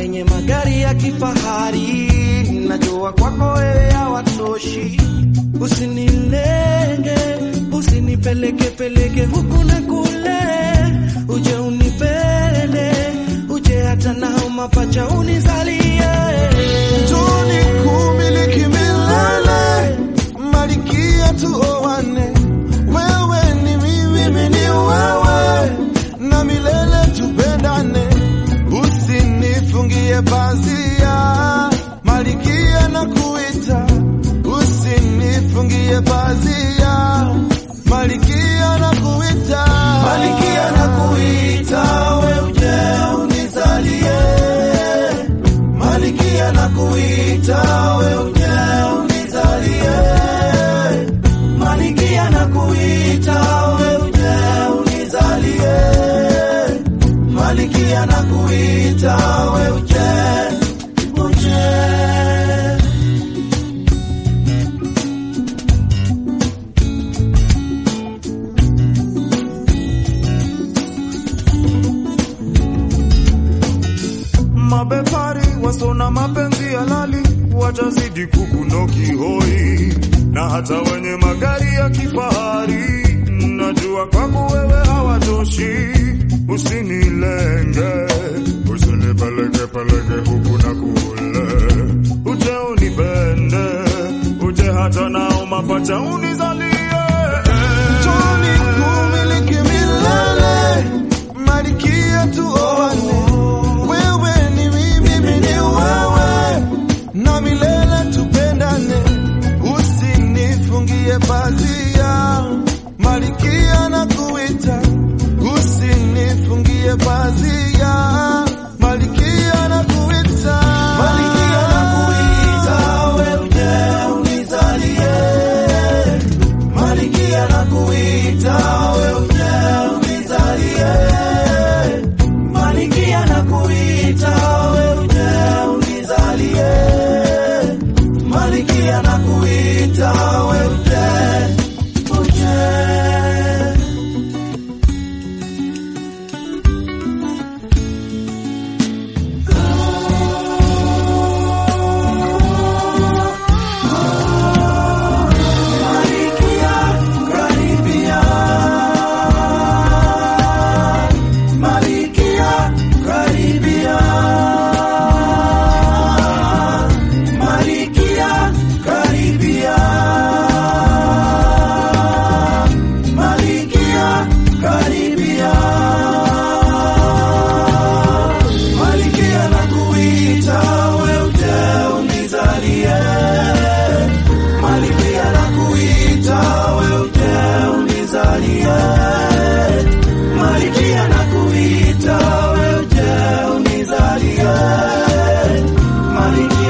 wenye magari ya kifahari, najua kwako wewe hawatoshi. Usinilenge, usinipeleke peleke huku na kule, uje unipende, uje hata nao mapacha unizalie. Njoni kumiliki milele, malikia tuoane. Wewe ni mimi, mimi ni wewe, na milele tupendane. Usinifungie pazia, malikia na kuita. Usinifungie pazia, malikia na kuita. Malikia na kuita, we uje unizalie. Malikia na kuita, we uje unizalie. Malikia na kuita, we uje unizalie. Malikia na kuita, we uje, uje. Mabepari wasona mapenzi halali watazidi kukunoki hoi, na hata wenye magari ya kifahari, najua kwako wewe hawatoshi. Usinilenge, usinipeleke peleke huku na kule, uje unipende, uje hata nao mapacha unizalie. Njoni kumiliki milele, malikia tuoane. Wewe ni mimi, mimi ni wewe, na milele tupendane. Usinifungie pazia, malikia na kuita. Usinifungie pazia, malikia na kuita. Malikia na kuita, we uje unizalie. Malikia na kuita, we uje unizalie. Malikia na kuita, we uje unizalie. Malikia na kuita, we uje, uje. Malikia, karibia. Malikia, karibia. Malikia, karibia. Malikia, karibia. Malikia nakuita, we uje unizalie. Malikia nakuita, we uje unizalie. Malikia nakuita, we uje unizalie. Malikia